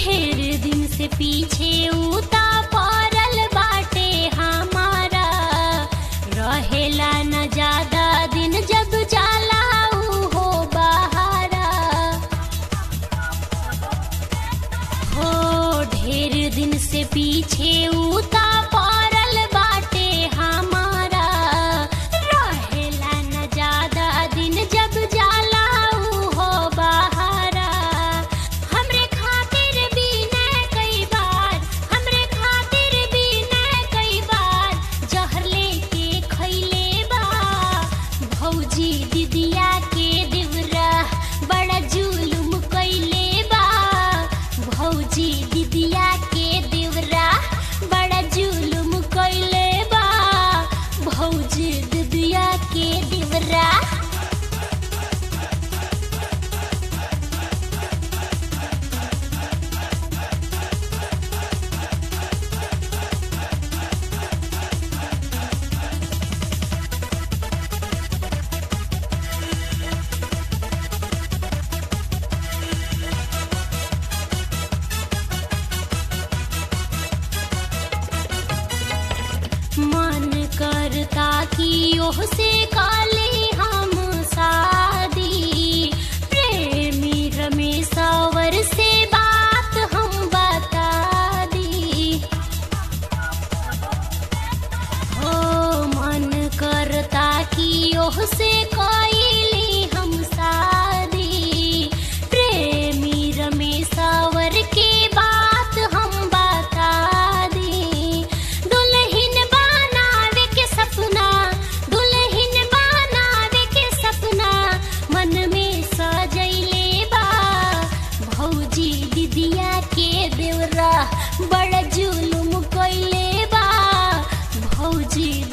ढेर दिन से पीछे उता पड़ल बाटे हमारा रहेला न ज्यादा दिन जब जाला ऊ हो बहारा हो ढेर दिन से पीछे उता पड़ल बाटे हमारा रहेला न ज्यादा दिन जब जाला ऊ हो बहारा हमरे खातिर भी न कई बार हमरे खातिर भी न कई बार जहर लेके खैले बा भौजी दिदिया के दिवरा बड़ा जुलुम कैले बा भौजी दिदिया के दिवरा बड़ा जुलुम कैले बा भौजी दिदिया के दिवरा मन करता कि ओह से काले हम शादी प्रेमी रमेशवर से बात हम बता दी हो मन करता कि ओह से कोई हम शादी प्रेमी रमेशवर के बात हम बता दी दुल्हन बनावे के सपना दुल्हन बनावे के सपना मन में सजैले बा भौजी दिदिया के देवरा बड़ा जुलुम कैले बा भौजी